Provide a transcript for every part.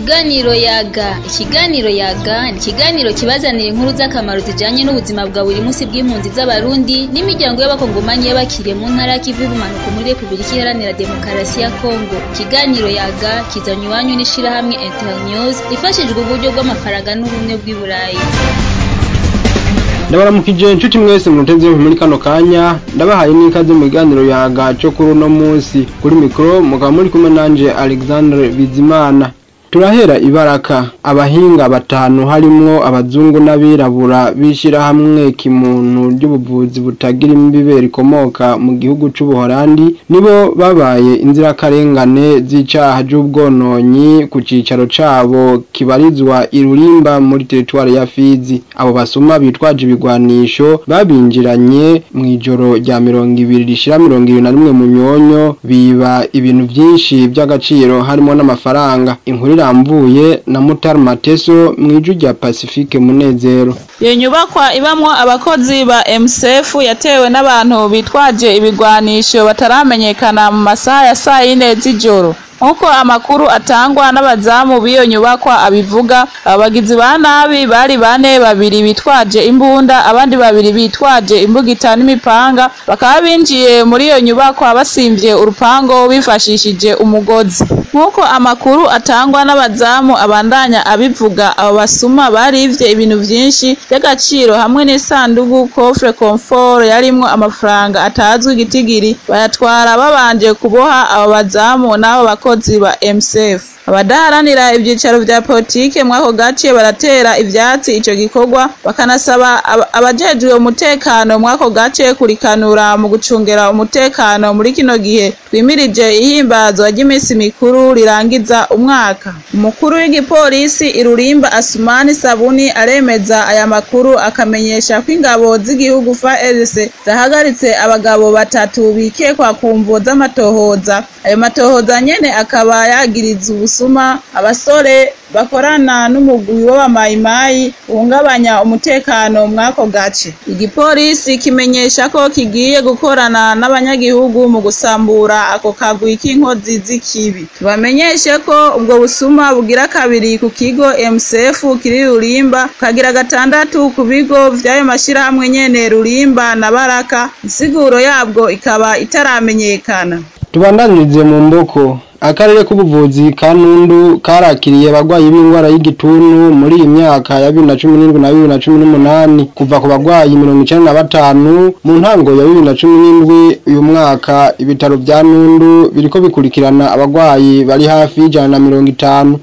Ikiganiro yaga ikiganiro yaga ni ikiganiro kibazanira inkuru z'akamaro zijanye n'ubuzima bwa buri munsi bw'impunzi z'abarundi n'imiryango y'abakongomanyi y'abakiriye mu ntara y'ikivu y'ubumanuko muri repubulika iharanira demokarasi ya kongo ikiganiro yaga kizanye iwanyu n'ishirahamwe internews ifashijwe uburyo bw'amafaranga n'ubumwe bw'i burayi ndabaramukije inshuti mwese muteze muri kano kanya ndabahaye n'ikaze mu biganiro yaga cyo kuri uno munsi kuri mikoro mukaba muri kumwe nanje Alexandre Bizimana turahera ibaraka abahinga batanu harimwo abazungu n'abirabura bishira hamwe kimuntu ry'ubuvuzi butagira imbibe rikomoka mu gihugu c'ubuholandi nibo babaye inzirakarengane z'icaha c'ubwononyi ku cicaro cabo kibarizwa irurimba muri teritwari ya Fizi abo basuma bitwaje ibigwanisho babinjiranye mw'ijoro rya mirongo ibiri rishira mirongo ibiri na rimwe mu nyonyo biba ibintu vyinshi vy'agaciro harimo n'amafaranga inkuru iramvuye na Mutar Mateso mw'iju rya Pacifique Munezero iyo nyubakwa ibamwo abakozi ba MSF yatewe n'abantu bitwaje ibigwanisho bataramenyekana mu masaha ya saa yine z'ijoro nk'uko amakuru atangwa n'abazamu b'iyo nyubakwa abivuga abagizi ba nabi bari bane babiri bitwaje imbunda abandi babiri bitwaje imbugita n'imipanga bakaba binjiye muri iyo nyubakwa basimvye urupango bifashishije umugozi nk'uko amakuru atangwa n'abazamu abandanya abivuga abo basuma barivye ibintu vyinshi vy'agaciro hamwe n'isandugu coffre confort yarimwo amafaranga atazwi igitigiri bayatwara babanje kuboha abo bazamu n'abo bakozi ba MSF abadaharanira ivyicaro vya politike mwako gace baratera ivyatsi ico gikorwa bakanasaba abajejwe umutekano mwako gace kurikanura mu gucungera umutekano muri kino gihe twimirije ihimbazwa ry'imisi mikuru rirangiza umwaka umukuru w'igipolisi irurimba Asumani Sabuni aremeza aya makuru akamenyesha ko ingabo z'igihugu FARDC zahagaritse abagabo batatu bikekwa ku mvo z'amatohoza ayo matohoza nyene akaba yagiriza ubusuma abasore bakorana n'umugwi w'abamayimayi uhungabanya umutekano mw'ako gace igipolisi kimenyesha ko kigiye gukorana n'abanyagihugu mu gusambura ako kagwi k'inkozi z'ikibi tubamenyeshe ko ubwo busuma bugira kabiri ku kigo MSF kiri Rulimba kagira gatandatu ku bigo vy'ayo mashirahamwe nyene Rulimba na Baraka insiguro yabwo ikaba itaramenyekana tubandanirize mu mboko akarere k'ubuvuzi ka Nundu karakiriye abagwayi b'indwara y'igituntu muri iyi myaka ya 2017 na 2018 kuva ku bagwayi 95 mu ntango ya 2017 uyu mwaka ibitaro vya Nundu biriko bikurikirana abagwayi bari hafi y'ijana na mirongo itanu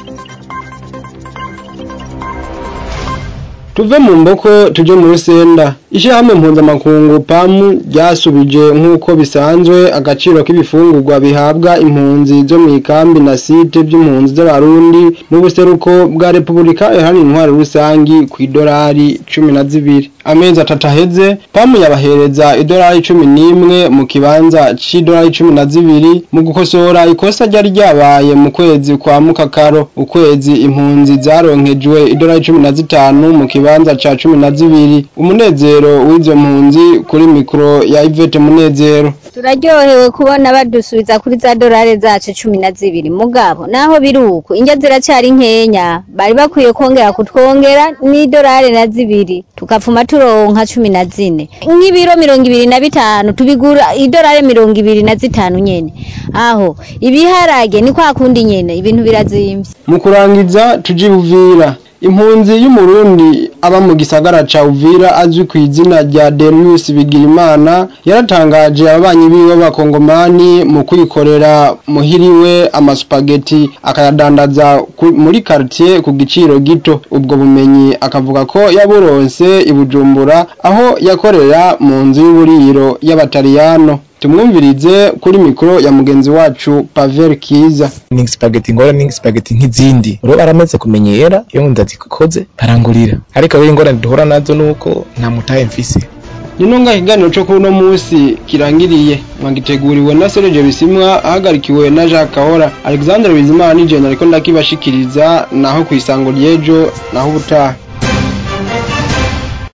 tuve mu mboko tuje mu rusenda ishirahamwe mpuzamakungu pamu ryasubije nk'uko bisanzwe agaciro k'ibifungurwa bihabwa impunzi zo mu ikambi na site by'impunzi z'abarundi n'ubuseruko bwa repubulika iharanira intwaro rusangi ku idolari cumi na zibiri amezi atatu aheze pamu yabahereza idolari cumi n'imwe mu kibanza c'idolari cumi na zibiri mu gukosora ikosa ryari ryabaye mu kwezi kwa mukakaro ukwezi impunzi zaronkejwe idolari cumi na zitanu mu kibanza ca cumi na zibiri umunezero w'izo mpunzi kuri mikoro ya Ivete Munezero turaryohewe kubona badusubiza kuri za dorari zacu cumi na zibiri mugabo naho biri uko indya ziracyari nkenya bari bakwiye kongera kutwongera n'idorari na zibiri tukapfuma turonka cumi na zine nk'ibiro mirongo ibiri na bitanu tubigura idorari mirongo ibiri na zitanu nyene aho ibiharage ni kwa kundi nyene ibintu birazimvye mu kurangiza tujibuvira impunzi y'umurundi aba mu gisagara ca Uvira azwi ku izina rya Derius Bigirimana yaratangaje ababanyi biwe b'abakongomani mu kwikorera muhiriwe amasupageti akayadandaza muri quartier ku giciro gito ubwo bumenyi akavuga ko yaburonse ibujumbura aho yakorera mu nzu y'uburiro y'abataliyano tumwumvirize kuri mikoro ya mugenzi wacu Pavel Kiza ni spaghetti ngora ni spaghetti nk'izindi uro baramaze kumenyera iyo ndazikoze barangurira ariko aho ingorane duhura nazo nuko nta mutahe mfise nino nga ikiganiro cyo kuri uno munsi kirangiriye mwagiteguriwe na Serge Bisimwa ahagarikiwe na Jacques Kahora Alexandre Bizimana ni je nariko ndakibashikiriza naho ku isango ryejo naho ubutaha